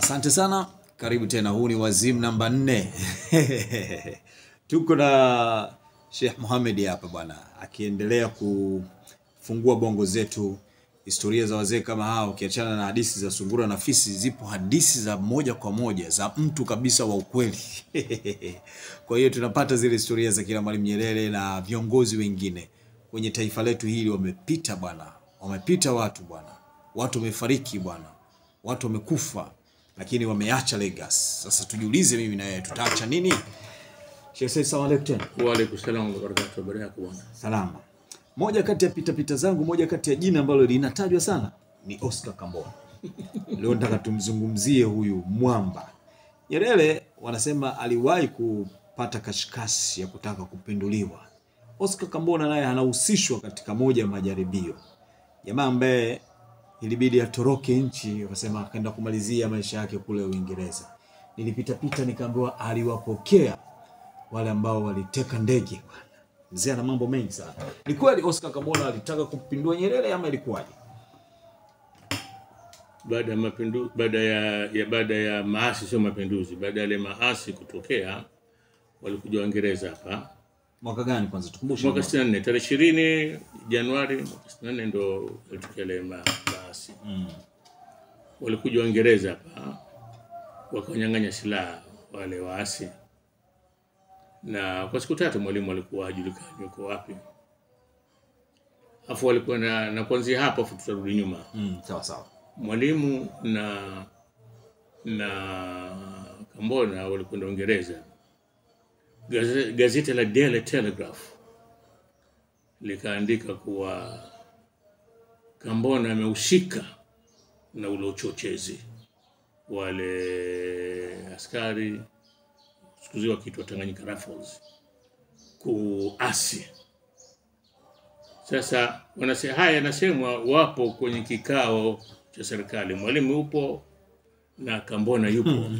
Asante sana, karibu tena. Huu ni Wazimu namba nne. Tuko na Sheikh Mohamed hapa bwana, akiendelea kufungua bongo zetu, historia za wazee kama hao. Ukiachana na hadithi za sungura na fisi, zipo hadithi za moja kwa moja za mtu kabisa wa ukweli. Kwa hiyo tunapata zile historia za kina Mwalimu Nyerere na viongozi wengine kwenye taifa letu hili. Wamepita bwana, wamepita watu bwana, watu wamefariki bwana, watu wamekufa, lakini wameacha legacy. Sasa tujiulize, mimi na wewe tutaacha nini? Sheikh Said, salamu alaykum tena. Waalaikum salaam wa barakatuh. Habari yako bwana? Salama. Moja kati ya pita pita zangu, moja kati ya jina ambalo linatajwa sana ni Oscar Kambona. Leo nataka tumzungumzie huyu mwamba. Nyerere wanasema aliwahi kupata kashikashi ya kutaka kupinduliwa. Oscar Kambona naye anahusishwa katika moja ya majaribio. Jamaa ambaye ilibidi atoroke nchi, wakasema akaenda kumalizia maisha yake kule Uingereza. Nilipita pita nikaambiwa aliwapokea wale ambao waliteka ndege bwana. Mzee ana mambo mengi sana. Ni kweli Oscar Kambona alitaka kumpindua Nyerere ama ilikuwaje? Baada ya mapindu baada ya, ya baada ya maasi, sio mapinduzi, baada ya yale maasi kutokea, walikuja Waingereza hapa Mwaka gani kwanza tukumbushe? mwaka 64 tarehe 20 Januari mwaka 64 ndo yalitokea yale ma, maasi. Walikuja Waingereza hapa wakanyang'anya silaha wale waasi, na kwa siku tatu mwalimu alikuwa hajulikani yuko wapi, afu walikuwa na, na kuanzia hapo, afu tutarudi nyuma Mm, sawa sawa. mwalimu na na Kambona walikwenda Uingereza. Gaze- Gazeti la Daily Telegraph likaandika kuwa Kambona amehusika na ule uchochezi, wale askari siku hizi wakiitwa Tanganyika Rifles kuasi sasa wanase, haya yanasemwa, wapo kwenye kikao cha serikali, mwalimu yupo na Kambona yupo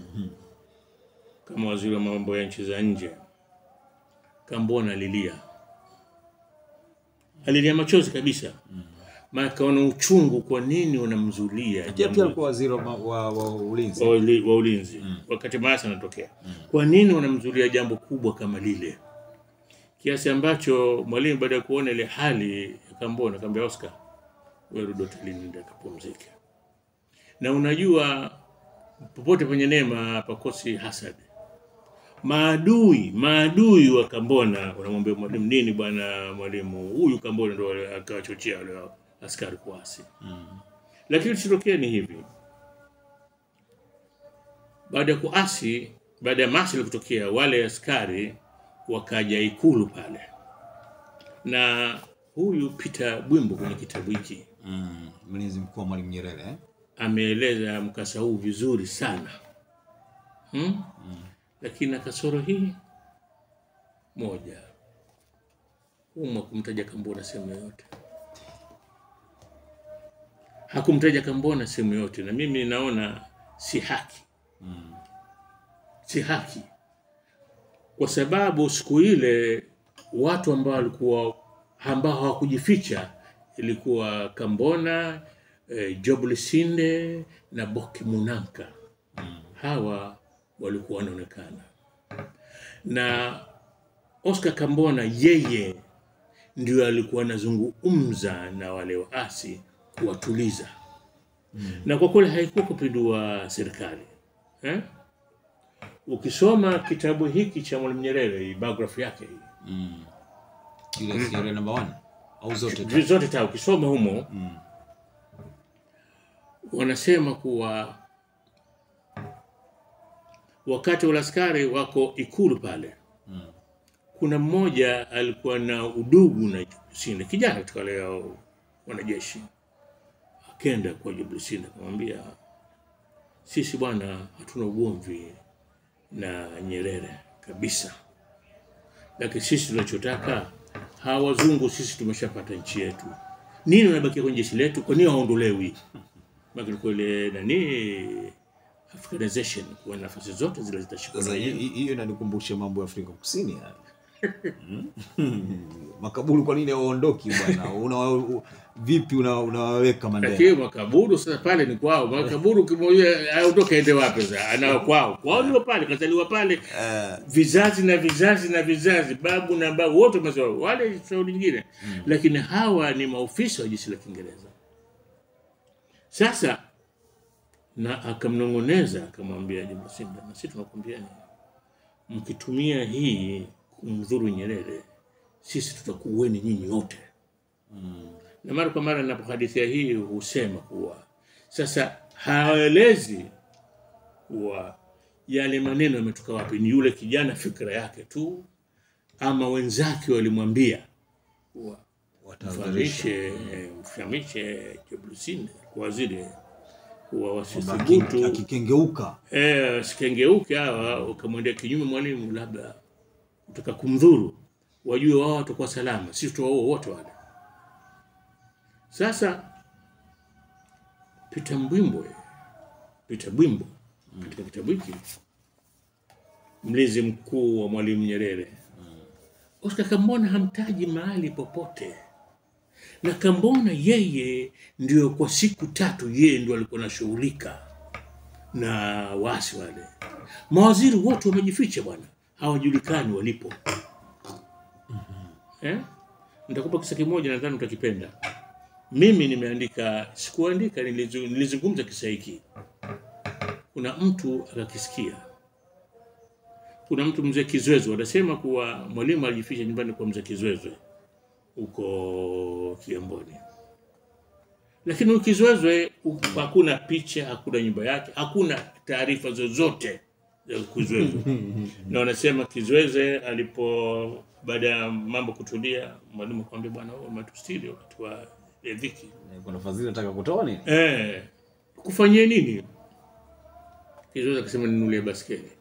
kama waziri wa mambo ya nchi za nje. Kambona alilia, alilia machozi kabisa, maana kaona uchungu, kwa nini wanamzulia Pia jambo pia alikuwa waziri wa, wa, wa ulinzi. wa uli- wa ulinzi wakati maasi anatokea. Kwa nini wanamzulia jambo kubwa kama lile, kiasi ambacho mwalimu baada ya kuona ile hali ya Kambona akamwambia Oscar, wewe rudi hotelini, nenda kapumzike. Na unajua popote penye neema pakosi hasad. Maadui maadui wa Kambona wanamwambia mwalimu, nini bwana mwalimu, huyu Kambona ndo akawachochea wale askari kuasi. Lakini kilichotokea ni hivi baada ya kuasi, baada ya maasi kutokea, wale askari wakaja ikulu pale, na huyu Peter Bwimbo kwenye kitabu hiki Mm, mlinzi mkuu wa Mwalimu Nyerere eh? ameeleza mkasa huu vizuri sana hmm? Lakini na kasoro hii moja, umwa kumtaja Kambona sehemu yoyote, hakumtaja Kambona sehemu yoyote, na mimi naona si haki si haki, kwa sababu siku ile watu ambao walikuwa ambao hawakujificha ilikuwa Kambona eh, Job Lusinde na Boki Munanka. Hawa walikuwa wanaonekana, na Oscar Kambona yeye ndio alikuwa anazungumza na wale waasi kuwatuliza, na kwa kweli haikuwa kupindua serikali eh? Ukisoma kitabu hiki cha Mwalimu Nyerere, hii biography yake hii Ile Nyerere namba 1 au zote? Vitu zote ta ukisoma humo wanasema kuwa wakati wale askari wako ikulu pale kuna mmoja alikuwa na udugu na Lusinde, kijana katika wale hao wanajeshi, akenda kwa Job Lusinde akamwambia, sisi bwana hatuna ugomvi na Nyerere kabisa, lakini sisi tunachotaka hawa wazungu, sisi tumeshapata nchi yetu, nini wanabakia kwenye jeshi letu? Kwa nini hawaondolewi? Maana kwa ile nani Africanization, kwa nafasi zote zile zitashikwa Sasa na hi- wenyewe. hi- hiyo inanikumbusha mambo ya Afrika Kusini haya. makaburu kwa nini waondoki bwana una, u- vipi una- unawaweka Mandela lakini makaburu sasa pale ni kwao makaburu kimoja aondoke ende wapi sasa anao kwao kwao ndio pale kazaliwa pale Eh, vizazi na vizazi na vizazi babu na babu wote wamezaliwa wale shauri nyingine lakini hawa ni maofisa wa jeshi la kiingereza sasa na akamnong'oneza akamwambia Jemasinda na sisi tunakwambiani mkitumia hii kumdhuru Nyerere sisi tutakuweni nyinyi wote na mara kwa mara ninapohadithia hii husema kuwa sasa haelezi kuwa yale maneno yametoka wapi, ni yule kijana fikra yake tu, ama wenzake walimwambia kuwa watahadharisha. mfahamishe mfahamishe Jeblusini kwa waziri kuwa Kwamba aki- wasithubutu akikengeuka eh, wasikengeuke hawa wakamwendea kinyume mwalimu, labda kutaka kumdhuru, wajue wao watakuwa salama, sisi tuwaua wote wale. Sasa Peter Mbwimbwe, Peter Bwimbo katika kitabu hiki mlinzi mkuu wa Mwalimu Nyerere, Oscar Kambona hamtaji mahali popote, na Kambona yeye ndio kwa siku tatu yeye ndio alikuwa anashughulika na waasi wale. Mawaziri wote wamejificha bwana, hawajulikani walipo. Eh? Nitakupa kisa kimoja, nadhani utakipenda. Mimi nimeandika, sikuandika, nilizu- nilizungumza kisa hiki. Kuna mtu akakisikia. Kuna mtu mzee Kizwezwe anasema kuwa mwalimu alijificha nyumbani kwa mzee Kizwezwe huko Kigamboni, lakini huyu Kizwezwe u- hakuna picha, hakuna nyumba yake, hakuna taarifa zozote za Kizwezwe na wanasema Kizweze alipo baada ya mambo kutulia, mwalimu akamwambia, bwana, wewe umetustiri wakati wa ya dhiki kuna fadhili nataka kutoa nini eh, kufanyie nini? Kizweze akasema ninunulie baskeli.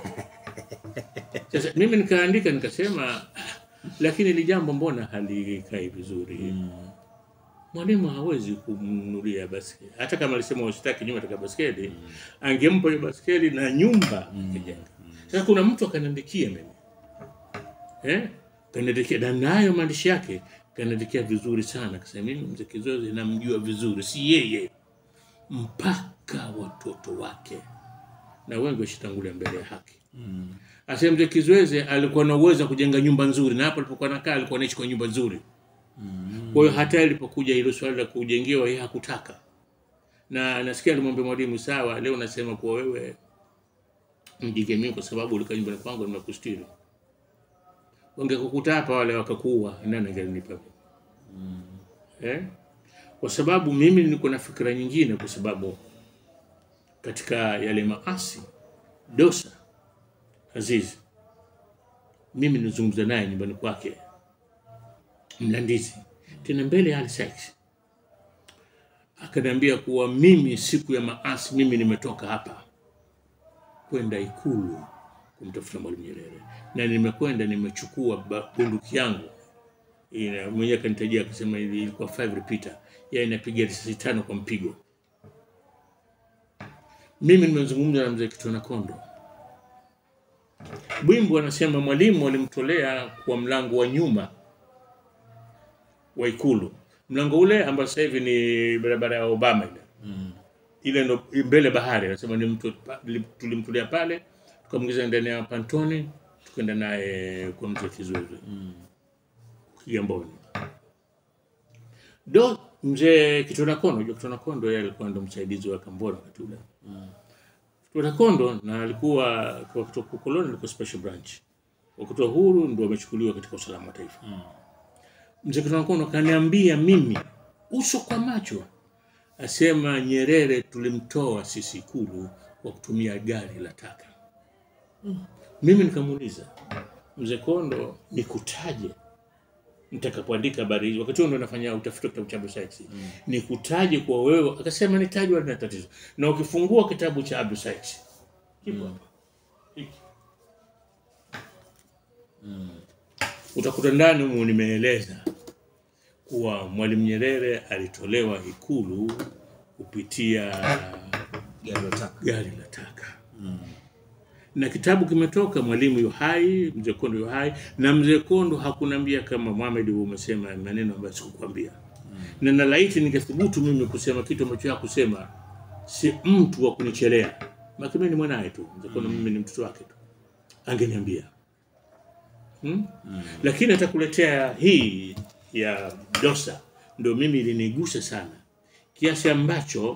Sasa mimi nikaandika nikasema, "Ah, lakini ili jambo mbona halikai vizuri? Mwalimu hawezi kumnunulia baskeli, hata kama alisema usitaki nyumba taka baskeli, angempa hiyo baskeli na nyumba kujenga. Sasa kuna mtu akaniandikia mimi eh, kaniandikia na nayo maandishi yake kaniandikia vizuri sana, kasema mimi mzee Kizozi namjua vizuri, si yeye mpaka watoto wake, na wengi washitangulia mbele ya haki. Asema mzee Kizweze alikuwa na uwezo wa kujenga nyumba nzuri, na hapo alipokuwa nakaa alikuwa anaishi kwa nyumba nzuri. Kwa hiyo hata ilipokuja hilo swali la kujengewa, yeye hakutaka, na nasikia alimwambia mwalimu, sawa, leo nasema kuwa wewe mjenge mimi kwa sababu ulikaa nyumbani kwangu nimekustiri. Wangekukuta hapa wale wakakuua, nani angelinipa mimi? Eh? Kwa sababu mimi niko na fikra nyingine, kwa sababu katika yale maasi Dosa Azizi, mimi nilizungumza naye nyumbani kwake Mlandizi, tena mbele ya Ali Sykes, akaniambia kuwa mimi siku ya maasi, mimi nimetoka hapa kwenda Ikulu kumtafuta Mwalimu Nyerere, na nimekwenda nimechukua ba- bunduki yangu Ina- mwenyewe akanitajia akasema ili- ilikuwa 5 repeater, yeye inapiga risasi tano kwa mpigo. Mimi nimezungumza na mzee Kitwana Kondo. Bwimbo anasema mwalimu alimtolea kwa mlango wa nyuma wa Ikulu, mlango ule ambao sasa hivi ni barabara ya Obama ile ile ndo mbele bahari, anasema ni mtu tulimtolea pale, tukamwingiza ndani ya pantoni, tukaenda naye kwa mzee Kizwezwe Kigamboni. Do mzee Kitwana Kondo, unajua Kitwana Kondo yeye alikuwa ndo msaidizi wa Kambona wakati ule. Kitwana Kondo na alikuwa kwa kutoka koloni alikuwa special branch. Wakati wa huru ndo amechukuliwa katika usalama wa taifa. Mzee Kitwana Kondo kaniambia mimi uso kwa macho asema Nyerere tulimtoa sisi Ikulu kwa kutumia gari la taka. Mimi nikamuuliza mzee Kondo, nikutaje nitakapoandika habari hizi? Wakati huo ndo nafanya utafiti wa kitabu cha Abdul Sykes. Nikutaje kwa wewe? Akasema nitajwe, halina tatizo. Na ukifungua kitabu cha Abdul Sykes kipo hapa hiki, utakuta ndani humu nimeeleza kuwa Mwalimu Nyerere alitolewa Ikulu kupitia gari la taka gari la taka na kitabu kimetoka, mwalimu yu hai, mzee Kondo yu hai, na mzee Kondo hakunambia kama Mohamed umesema maneno ambayo sikukwambia na nalaiti ningethubutu mimi kusema kitu ambacho hakusema, si mtu wa kunichelea, maki mimi ni mwanaye tu, mzee Kondo mimi ni mtoto wake tu, angeniambia hmm? Lakini atakuletea hii ya Dosa, ndio mimi ilinigusa sana kiasi ambacho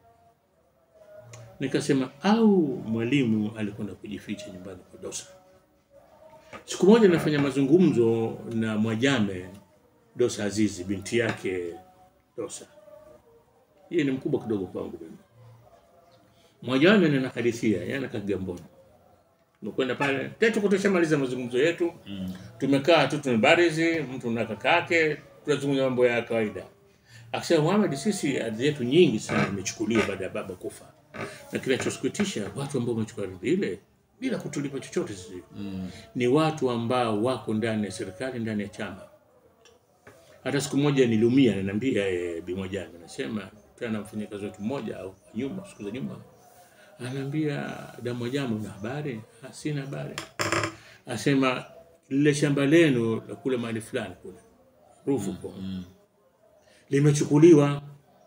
nikasema au mwalimu alikwenda kujificha nyumbani kwa Dosa. Siku moja nafanya mazungumzo na Mwajame Dosa Azizi, binti yake Dosa. Yeye ni mkubwa kidogo kwangu mimi. Mwajame ninakadithia, yeye anakaa Kigamboni. Tumekwenda pale tetu kutoshamaliza mazungumzo yetu mm. Tumekaa tu tumebarizi, mtu na kaka yake, tunazungumza mambo ya kawaida. Akasema Muhammad, sisi ardhi yetu nyingi sana imechukuliwa baada ya baba kufa, na kinachosikitisha watu ambao wamechukua ardhi ile bila kutulipa chochote sisi mm. ni watu ambao wako ndani ya serikali, ndani ya chama. Hata siku moja niliumia, ananiambia eh, Bimojani, anasema tena mfanyakazi wetu mmoja au nyuma, siku za nyuma, anaambia damu jama, una habari? "Ah, Sina habari. Asema lile shamba lenu la kule mahali fulani kule rufu kwa limechukuliwa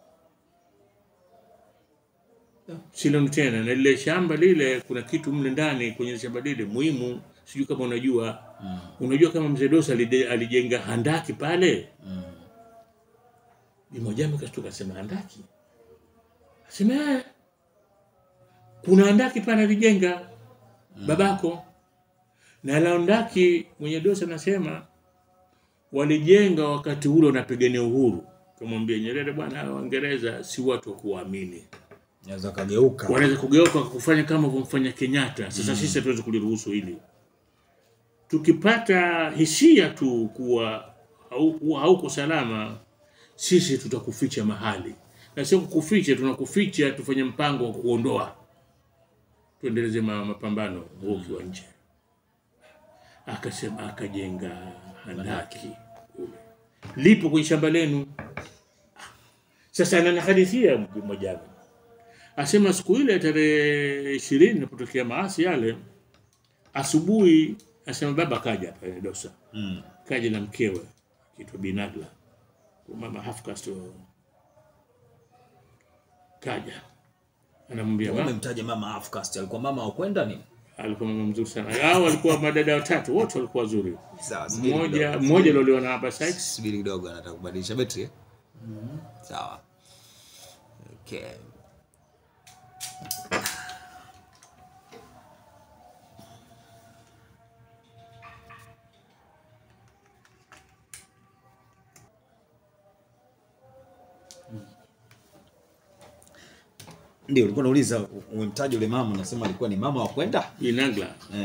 siloni tena, na lile shamba lile kuna kitu mle ndani kwenye shamba lile muhimu, sijui kama unajua unajua kama mzee Dosa alide- alijenga handaki pale mm. Bimojami kashtuka asema handaki, asema "Eh, kuna handaki pale alijenga babako, na la handaki mwenye Dosa anasema walijenga wakati ule wanapigania uhuru. Kamwambia Nyerere, bwana, hawa Waingereza si watu wa kuwaamini, Naweza kageuka. wanaweza kugeuka kufanya kama kumfanya Kenyatta. Sasa sisi hatuwezi kuliruhusu hili. Tukipata hisia tu kuwa hau- kuwa hauko salama, sisi tutakuficha mahali, na sio kukuficha, tunakuficha tufanye mpango wa kuondoa, tuendeleze ma- mapambano huo ukiwa nje. Akasema akajenga handaki kule, lipo kwenye shamba lenu. Sasa ananihadithia mmoja asema siku ile tarehe ishirini napotokea maasi yale, asubuhi asema baba kaja hapa eh, Dosa Mm. kaja na mkewe kitwa Binagla, mama Hafkas tu kaja, anamwambia mama, Umemtaja mama Afcast, alikuwa mama wa kwenda nini? alikuwa mama mzuri sana. Hao walikuwa madada watatu, wote walikuwa wazuri. Sawa, subiri Mmoja kidogo. mmoja aliolewa na Abba Sykes, Subiri kidogo, anataka kubadilisha betri. eh? Sawa. Okay. Ndio ulikuwa unauliza, umemtaja yule mama, unasema alikuwa ni mama wa kwenda? Binagla Eh.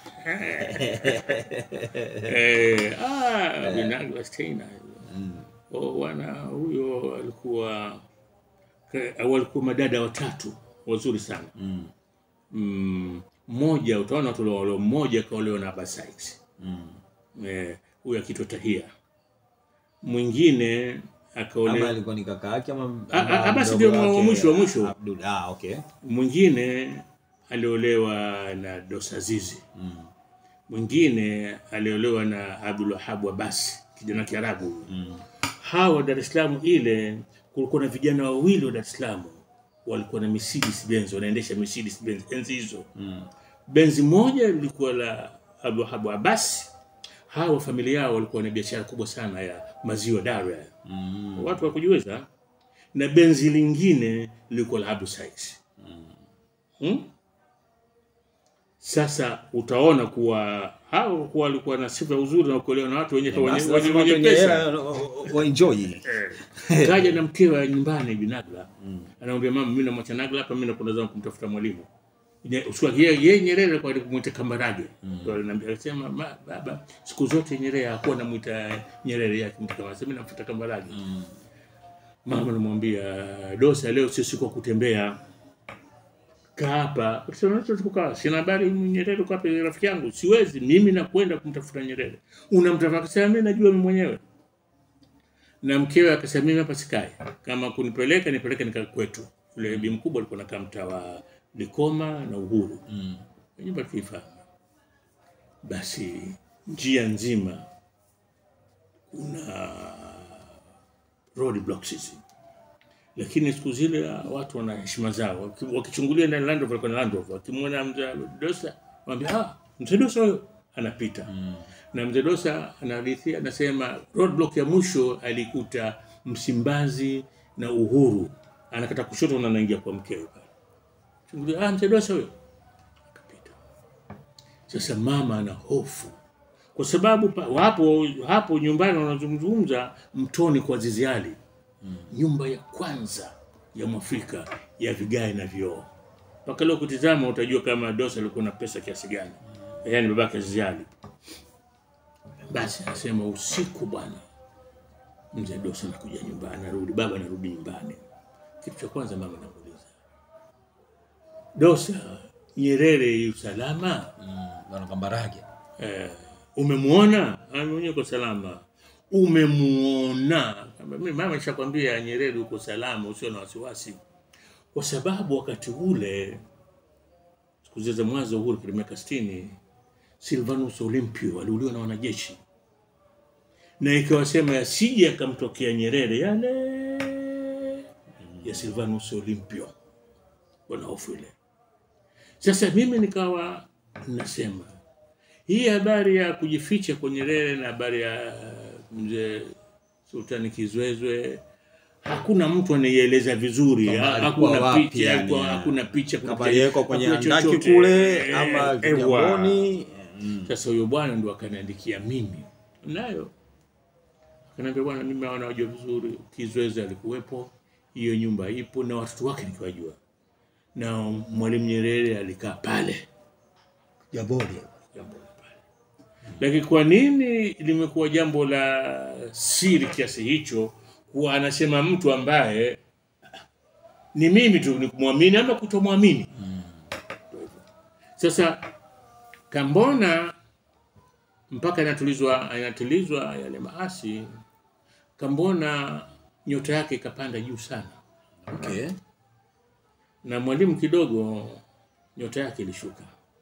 eh, ah, Binagla Steiner Oh, wana huyo alikuwa ka- walikuwa madada watatu wazuri sana Mm. Mm, mmoja utaona tu wale mmoja kaolewa na Abba Sykes Mm. eh, huyo akitwa Tahia, mwingine Ama akaolewa, alikuwa ni kaka yake ama Ah, ah, ama basi mdogo ndio wa wake, mwisho, wa mwisho. Abdul. Ah, okay. mwingine aliolewa na Dosa Zizi, Mm. mwingine aliolewa na Abdul Wahab Abbas, kijana Kiarabu huyu. Mm. hawa Dar es Salaam ile kulikuwa na vijana wawili wa Dar es Salaam walikuwa na Mercedes Benz, wanaendesha Mercedes Benz enzi hizo. Mm. Benzi moja lilikuwa la Abdulwahab Abbas. Hawa familia yao walikuwa na biashara kubwa sana ya maziwa Dar, Mm. watu wa kujiweza, na benzi lingine lilikuwa la Abdul Sykes. Hmm? Sasa utaona kuwa hao kuwa walikuwa na sifa ya uzuri na kuolewa na watu wenye wenye, Basi wenye, lazima wenye watu wenye pesa. hela wa enjoy. Eh. kaja na mkewe nyumbani Binagla anamwambia mama, mimi namwacha Nagla hapa, mimi nakwenda zangu kumtafuta mwalimu. Nye- usiku wake yeye yeye Nyerere kwa kumwita Kambarage ndio aliniambia, akasema "Ma- baba, siku zote Nyerere hakuwa namuita Nyerere yake mtu kama sasa, mimi namfuata Kambarage. Mama namwambia Dosa, leo sio siku ya kutembea, kaa hapa. Akasema "Naweza kukaa, sina habari Nyerere uko hapa, rafiki yangu, siwezi mimi nakwenda kumtafuta Nyerere. Unamtafuta? Akasema mimi najua mimi mwenyewe na mkewe akasema mimi hapa sikai, kama kunipeleka nipeleke nika kwetu. Yule bi mkubwa alikuwa nakaa mtaa wa Likoma na Uhuru. Mm. nyumba tuifahamu. Basi njia nzima kuna road blocks hizi, lakini siku zile watu wana heshima zao, Waki- wakichungulia ndani Land Rover, walikuwa na Land Rover, wakimwona mzee Dosa wambia ah, mzee Dosa huyo anapita na mzee Dosa anahadithia, anasema roadblock ya mwisho alikuta Msimbazi na Uhuru, anakata kushoto na anaingia kwa mkewe pale, chungulia, ah, mzee Dosa huyo akapita. Sasa mama ana hofu kwa sababu pa, hapo hapo nyumbani wanazungumza mtoni kwa Azizi Ali nyumba ya kwanza ya Mwafrika ya vigae na vioo. Mpaka leo kutizama utajua kama Dosa alikuwa na pesa kiasi gani, yaani babake Azizi Ali. Basi anasema usiku bwana, mzee Dosa anakuja nyumbani, anarudi, baba anarudi nyumbani. Kitu cha kwanza mama anamuuliza Dosa, Nyerere yu salama? Bwana Kambarage. eh, umemwona mwenyewe uko salama umemuona Kamba, mimi mama nishakwambia Nyerere uko salama usio na wasiwasi kwa sababu wakati ule siku zile za mwanzo wa uhuru kwenye miaka 60 Silvanus Olympio aliuliwa na wanajeshi na ikawasema yasije akamtokea Nyerere yale ya Silvanus Olympio wana hofu ile sasa mimi nikawa nasema hii habari ya kujificha kwa Nyerere na habari ya mzee Sultani Kizwezwe hakuna mtu anaieleza vizuri, Kwamba ha- alikuwa hakuna wapi picha, yani, hakuna- ya. hakuna picha, kuna Kama picha- aliwekwa kwenye hakuna andaki chochote. kule Eh, ama ewa. Kigamboni. Mm. Sasa huyo bwana ndo akaniandikia mimi nayo, akaniambia bwana, mimi naona wajua vizuri, Kizweze alikuwepo, hiyo nyumba ipo na watoto wake nikiwajua, na Mwalimu Nyerere alikaa pale Jabori. jambo la pale. Lakini kwa nini limekuwa jambo la siri kiasi hicho, kuwa anasema mtu ambaye ni mimi tu ni kumwamini ama kutomwamini? Ndio hivyo. Sasa Kambona mpaka inatulizwa inatulizwa yale maasi, Kambona nyota yake ikapanda juu sana, Okay. na mwalimu kidogo nyota yake ilishuka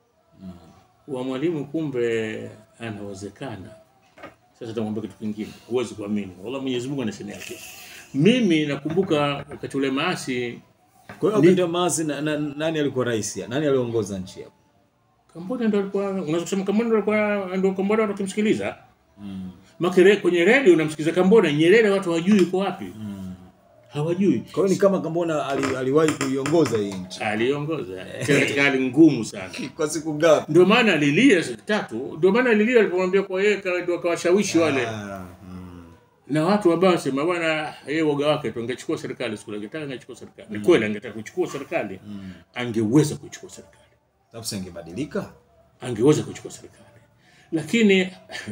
wa mwalimu kumbe anawezekana. Sasa tamwambia kitu kingine, huwezi kuamini. Wala Mwenyezi Mungu ana shani yake. Mimi nakumbuka wakati ule maasi Kwa hiyo wakati wa maasi na, na, nani alikuwa rais? ya? Nani aliongoza nchi hapo? Kambona ndo alikuwa, unaweza kusema Kambona ndo alikuwa ndo Kambona watu wakimsikiliza mm. Makere kwenye redio unamsikiliza Kambona, Nyerere watu hawajui yuko wapi mm. hawajui. Kwa hiyo ni kama Kambona ali, aliwahi kuiongoza hii nchi. Aliongoza tena katika hali ngumu sana. Kwa siku ngapi? Ndio maana alilia siku tatu, ndio maana alilia alipomwambia kwa yeye ka- ndio akawashawishi wale Ah, mm. na watu ambao wasema bwana, yeye woga wake tu angechukua serikali siku ile, angetaka angechukua serikali. Ni kweli angetaka kuchukua serikali, angeweza kuchukua serikali, Sababu si angebadilika? angeweza kuchukua serikali, lakini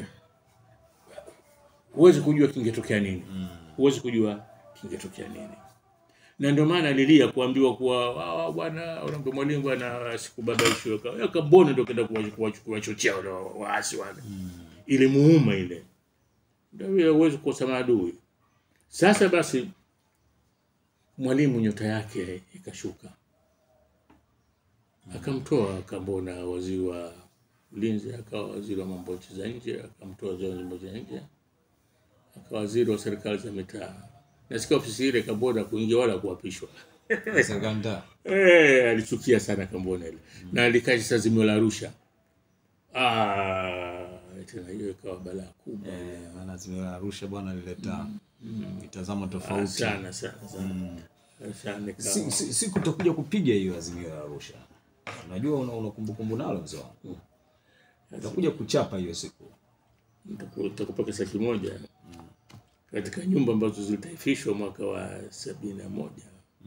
huwezi kujua kingetokea nini, huwezi kujua kingetokea nini. Na ndio maana alilia kuambiwa kuwa "Ah, bwana, unaambia mwalimu bwana, sikubabaishwe Ka- Kambona ndio kenda kuwa- kuwa- kuwachochea wale wa- waasi wale, ilimuuma ile, ndio vile huwezi kukosa maadui. Sasa basi mwalimu nyota yake ikashuka, akamtoa Kambona waziri wa ulinzi, akawa waziri wa mambo ya nchi za nje, akamtoa waziri wa mambo ya nje, akawa waziri wa serikali za mitaa. Nasikia ofisi ile Kambona kuingia wala kuapishwa. Serikali nda. Eh, alichukia sana Kambona ile na alikasha azimio la Arusha. Ah, tena hiyo ikawa balaa kubwa Eh, maana azimio la Arusha bwana lileta mitazamo tofauti. sana sana sana sana ikawa- Si, si, siku utakuja kupiga hiyo azimio la Arusha. Unajua una, una kumbukumbu nalo mzee wangu. Utakuja kuchapa hiyo siku. Nitaku- nitakupa kisa kimoja katika nyumba ambazo zilitaifishwa mwaka wa sabini na moja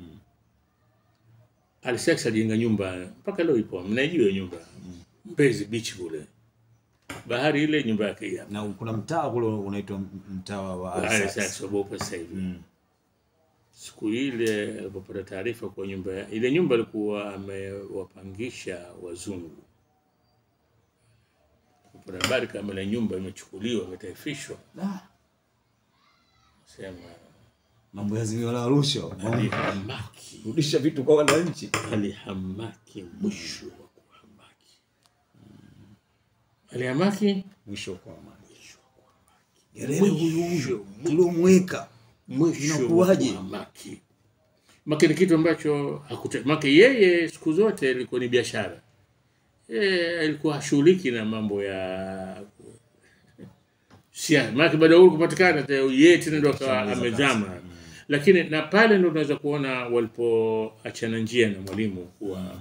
Alisex alijenga nyumba mpaka leo ipo, mnaijua hiyo nyumba Mbezi Beach kule, bahari ile, nyumba yake hii hapa. Na kuna mtaa kule unaitwa mtaa wa Alsace. Alisex wabopa sasa hivi. Siku ile alipopata taarifa kwa nyumba ya- ile nyumba alikuwa amewapangisha wazungu, kupata habari kama ile nyumba imechukuliwa imetaifishwa, Ah, sema Mambo ya azimio la Arusha. Mambo- alihamaki Rudisha vitu kwa wananchi. alihamaki mwisho wa kuhamaki. aliamaki mwisho kwa amani. Nyerere huyu huyu tuliomweka mwisho Inakuwaje? wa maki maki ni kitu ambacho hakute maki yeye siku zote ilikuwa ni biashara yeye alikuwa hashughuliki na mambo ya siasa maki baada ya uhuru kupatikana te- yeye tena ndo akawa amezama lakini na pale ndo unaweza kuona walipoachana njia na mwalimu kuwa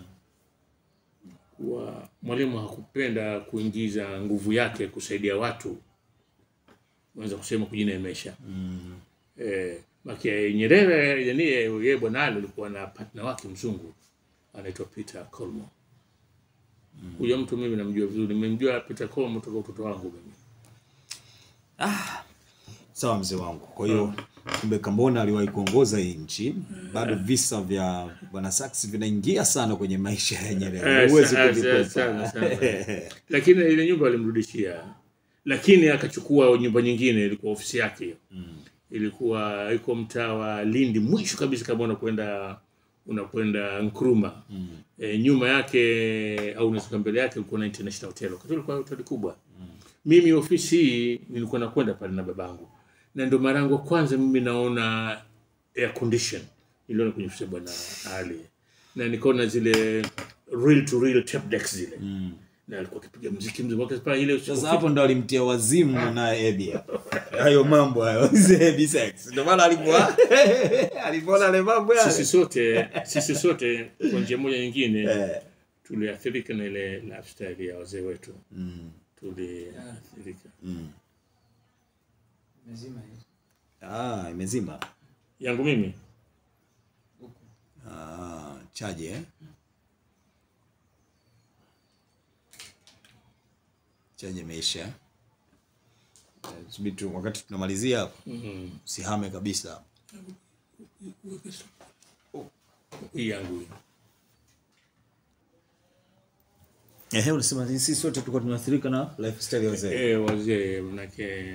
kuwa mwalimu hakupenda kuingiza nguvu yake kusaidia watu unaweza kusema kujineemesha eh, maki Nyerere yani yeye bwana Ali alikuwa na partner wake mzungu anaitwa Peter Colmo. Huyo mtu mimi namjua vizuri, nimemjua Peter Colmo toka utoto wangu mimi. Sawa mzee wangu. Kwa hiyo kumbe Kambona aliwahi kuongoza hii nchi, bado visa vya bwana Sachs vinaingia sana kwenye maisha ya Nyerere, Eh, huwezi sa- kuvikwepa. sa- sana, sana. Lakini ile nyumba alimrudishia, lakini akachukua nyumba nyingine, ilikuwa ofisi yake hiyo ilikuwa iko mtaa wa Lindi mwisho kabisa, kama unakwenda unakwenda Nkrumah e, nyuma yake au unashuka mbele yake ulikuwa na International Hotel, wakati ulikuwa hoteli kubwa. Mimi ofisi hii nilikuwa nakwenda pale na babangu, na ndio mara yangu ya kwanza mimi naona air condition niliona kwenye ofisi ya bwana Ali, na nikaona zile real to real tape decks zile na alikuwa akipiga muziki mzuri wakati pale ile Sasa hapo ndo alimtia wazimu na Ebi hapo. Hayo mambo hayo, Ebi sex. Ndio maana alikuwa alipoona ile mambo sisi yale. sote sisi sote kwa njia moja nyingine Eh. tuliathirika na ile lifestyle ya wazee wetu tuliathirika Mezima hiyo. Ah, imezima. yangu mimi Ah, chaje eh? Chaje imeisha. Eh, Subiri tu wakati tunamalizia hapo. Usihame kabisa. hii yangu hii Ehe, unasema sisi sote tulikuwa tunaathirika na lifestyle ya wazee. eh wazee manake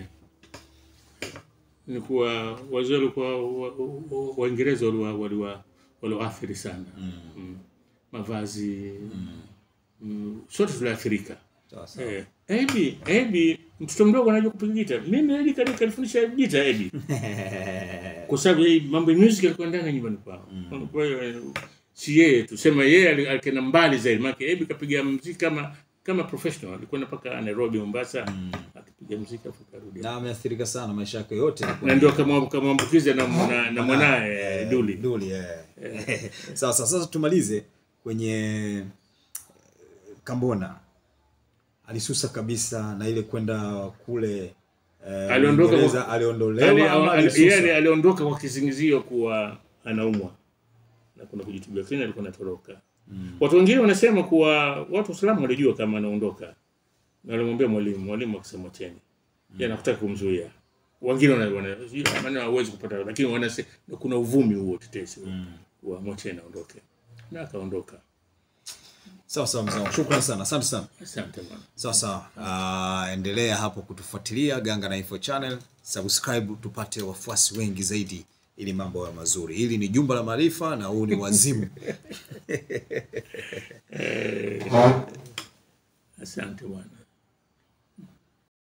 nilikuwa wazee walikuwa wa- wa- waingereza waliwa waliwa waliwaathiri sana mm. mavazi mm. sote tuliathirika Sawa sawa. Eh, Ebi, Ebi, mtoto mdogo anajua kupiga gita. Mimi Ebi kani kanifundisha gita Ebi. Kwa sababu yeye mambo ya music alikuwa ndani ya nyumbani kwao. Kwa hiyo eh, si yeye tu, sema yeye ali- alikenda mbali zaidi. Maana Ebi kapiga muziki kama kama professional. Alikuwa mpaka Nairobi, Mombasa, akipiga muziki afu karudi. Na ameathirika sana maisha yake yote. Na ndio kama kamwambukiza na na, na mwanae eh, Duli. Duli eh. Sawa sawa, sasa tumalize kwenye eh, Kambona. Alisusa kabisa na ile kwenda kule eh, Aliondoka Uingereza, kwa- aliondolewa Ali- ama ali- alisusa? yeye aliondoka kwa kisingizio kuwa anaumwa na kuna kujitibia, lakini alikuwa anatoroka. Watu wengine wanasema kuwa watu wa Uislamu walijua kama anaondoka na walimwambia mwalimu, mwalimu akisema cheni yeye anakutaka kumzuia. Wengine wana wana- sijui maana hawezi kupata, lakini wanasema kuna uvumi huo tetesi wa mwacheni aondoke, na akaondoka. Sawa sawa mzee wangu. Shukrani sana. Asante sana. Asante bwana. Sawa sawa. Ah, endelea hapo kutufuatilia Ganga na Info Channel, subscribe tupate wafuasi wengi zaidi ili mambo yawe mazuri. Hili ni Jumba la Maarifa na huu ni Wazimu. Asante bwana.